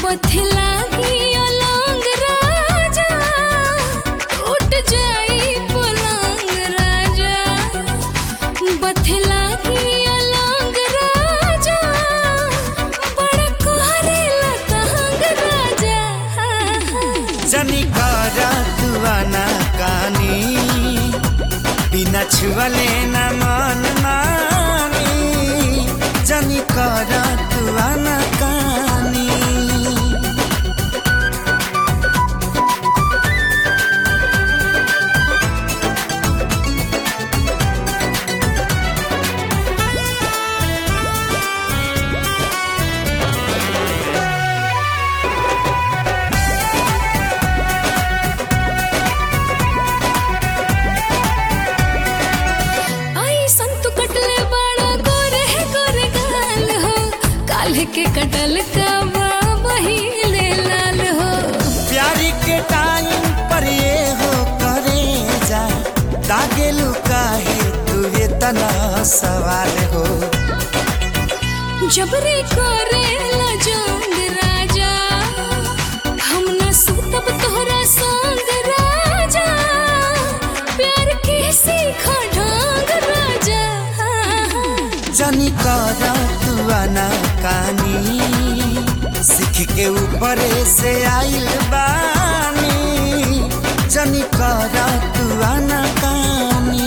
बथला की अलंग राजा उठ जाई पलंग राजा बथला की अलंग राजा बड़ा कोहरेला तहंग राजा जनी कर दुआना कानी बिना छुअले न मन मानी जनी कर दुआना कानी आई संतु कटले बड़ा गोरे गोरे गाल हो काल्ह के कटल का बहिले लाल हो प्यारी के टाइम पर ये हो करे जा दागे लुकाहे तू ये तना सवाल हो जबरे करे जोंग राजा हम न सुतब तोहरा संग राजा प्यार के सीखा ढंग राजा जनी कर दुआना कानी सीख के ऊपर से आइल बानी जनी कर दुआना कानी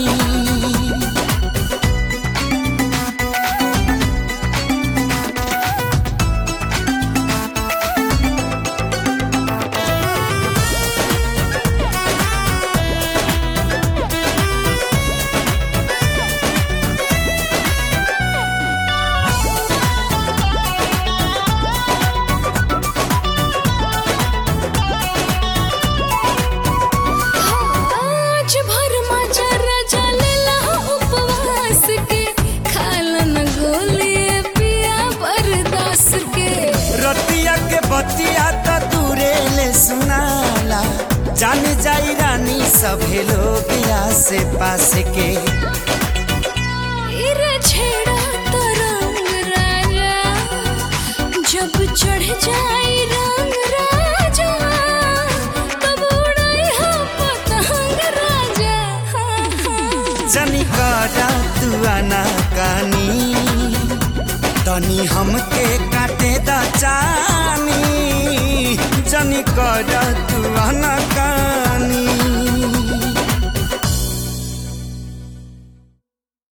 आज भर मजा रजा लेला उपवास के खालन गोली पिया बरदास के रतिया के बतिया त दूरे ले सुनाला जान जाई रानी सभे लोग से पास के इरे छेड़ा तरंग राजा जब चढ़ जाई रंग राजा तब उड़ाई हम पतंग राजा जनी करा दुआना कानी तनी हमके काटे द चानी जनी करा दुआना कानी